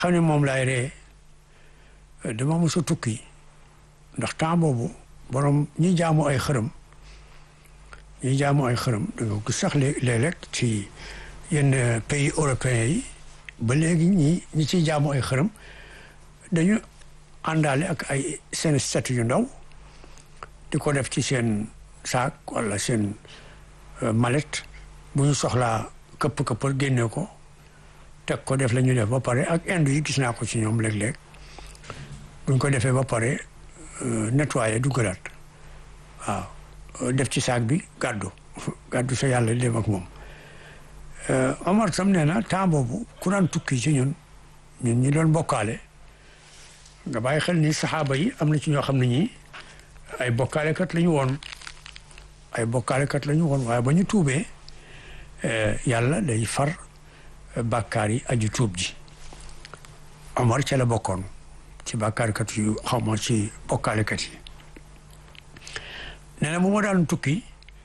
xam ne moom laay ree dama mos a tukki ndax temps boobu borom ñi jaamu ay xërëm ñi jaamu ay xërëm da nga gis sax léeg-léeg ci yenn pays européens yi ba léegi ñi ñi ciy jaamu ay xërëm dañu àndaale ak ay seen statut yu ndaw di ko def ci seen saak wala seen mallette bu ñu soxlaa këpp këppal génne ko teg ko def la ñu def ba pare ak inde yi gis naa ko ci ñoom léeg-léeg buñ ko defee ba pare nettoyé duggalaat waaw def ci saak bi gàddu gàddu sa yàlla dem ak moom Omar sam nee na temps boobu ku daan tukki ci ñun ñun ñi doon bokkaale nga bàyyi xel ni saxaaba yi am na ci ñoo xam ne ñi ay bokkaalekat la ñu woon ay bokkaalekat la ñu woon waaye ba ñu tuubee yàlla day far bàkkaar yi aju tuub ji Omar ca la bokkoon ci bàkkaarkat yu xaw ma ci bokkaalekat yi nee na bu ma daan tukki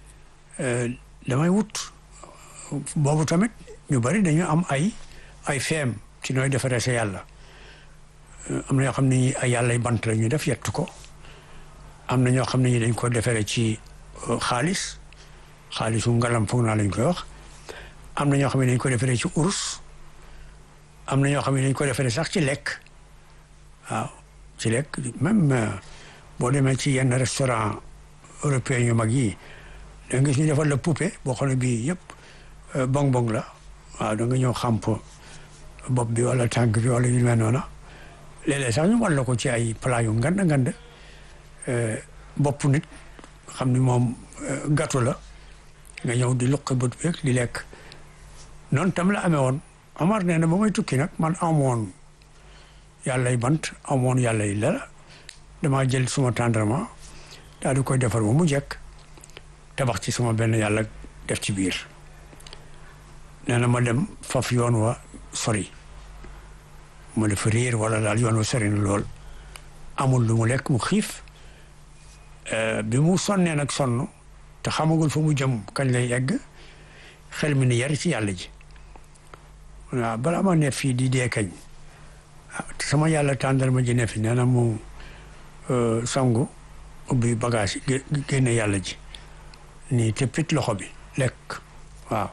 damay wut boobu tamit ñu bari dañu am ay ay feem ci nooy defaree sa yàlla am na ñoo xam ne ñi ay yàllay bant la ñu def yettu ko am na ñoo xam ne ñi dañ ko defaree ci xaalis xaalisu ngalam foog naa lañ koy wax am na ñoo xam ne dañ ko defaree ci urus am na ñoo xam ne dañ ko defaree sax ci lekk waaw ci lekk même boo demee ci yenn restaurant européen yu mag yi da nga gis ñu defal la poupée boo xam ne bii yëpp bong bong la waaw da nga ñëw xamp bopp bi wala tànk bi wala yu mel noonu léeg-léeg sax ñu wan la ko ci ay plat yu ngand ngand bopp nit xam ni moom gâteau la nga ñëw di luqi bët beeg di lekk noonu tam la amee woon Omar nee na ba may tukki nag man amoon yàllay bant amoon yàllay la damaa jël suma tendrement daal di koy defar ba mu jekk tabax ci suma benn yàlla def ci biir nee na ma dem faf yoon wa sori ma dafa réer wala daal yoon wa sori na lool amul lu mu lekk mu xiif bi mu sonnee nag sonn te xamagul fa mu jëm kañ lay egg xel mi ni yar ci yàlla ji waaw balaa ma ne fii di dee kañ sama yàlla tàndal ma ji ne fi nee na mu sangu ubbi bagage yi génne yàlla ji nii te pit loxo bi lekk waaw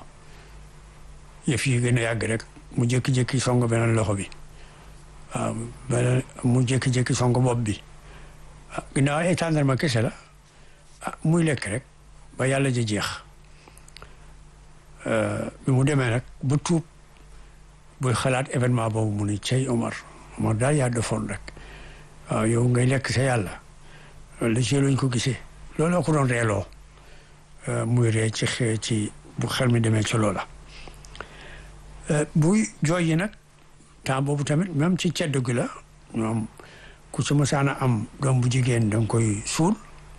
yëf yi gën a yàgg rek mu jékki-jékki song beneen loxo bi waaw beneen mu jékki-jékki song bopp bi ginnaaw ay tàndarma kese la ah muy lekk rek ba yàlla ji jeex bi mu demee nag ba tuub buy xalaat événement boobu mu ni cey Omar Omar daal yaa defoon rek waaw yow ngay lekk sa yàlla loolu la ci luñ ko gisee looloo ko doon reeloo muy ree ci xee ci bu xel mi demee ci loola buy jooy yi nag temps boobu tamit même ci ceddo gi la ñoom ku ci mësaana am doom bu jigéen da nga koy suul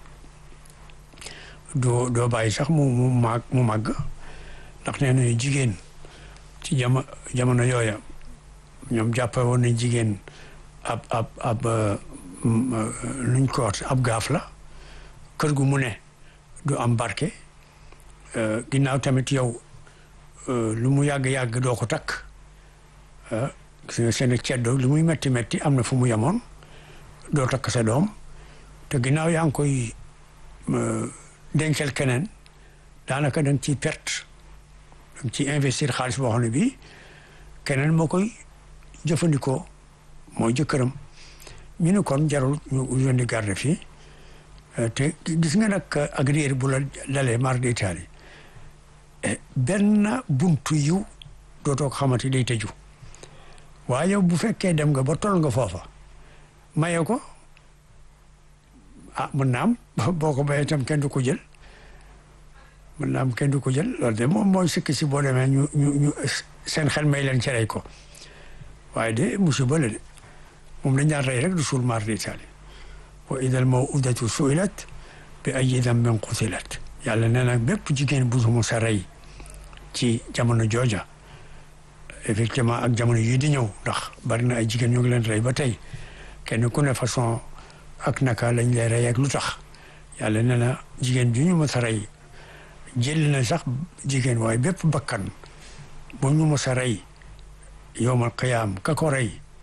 doo doo bàyyi sax mu mu màgg mu màgg ndax nee nañu jigéen ci jamo jamono yooya ñoom jàppe woon nañ jigéen ab ab ab nuñ ko wax ab gaaf la kër gu mu ne du am barke ginnaaw tamit yow lu mu yàgg-yàgg doo ko takk gis nga seen ceddo lu muy metti metti am na fu mu yemoon doo takk sa doom te ginnaaw yaa ngi koy dencal keneen daanaka da nga ciy perte da nga ciy investir xaalis boo xam ne bii keneen moo koy jëfandikoo mooy jëkkëram ñu ne kon jarul ñu yónni garde fii te gis nga nag ak réer bu la dalee mar d'Italie benn buntu yiw dootoo ko xamante day tëju waaye yow bu fekkee dem nga ba toll nga foofa maye ko ah mën naa am boo ko bayee itam kenn du ko jël mën naa am kenn du ko jël loolu de moom mooy sikki si boo demee ñu ñu ñu seen xel may leen ci rey ko waaye de musiba la de moom dañ daan rey rek du suul mar d'Italie wa idal mawudatu suilat bi ayyi dambin qutilat yàlla nee na bépp jigéen bu mu sa rey ci jamono jooja effectivement ak jamono yii di ñëw ndax bari na ay jigéen ñu ngi leen rey ba tey kenn ku ne façon ak naka lañ lay rey ak lu tax yàlla nee na jigéen ju ñu mës a rey jël na sax jigéen waaye bépp bakkan bu ñu mës a rey yowmal qiyaam ka ko rey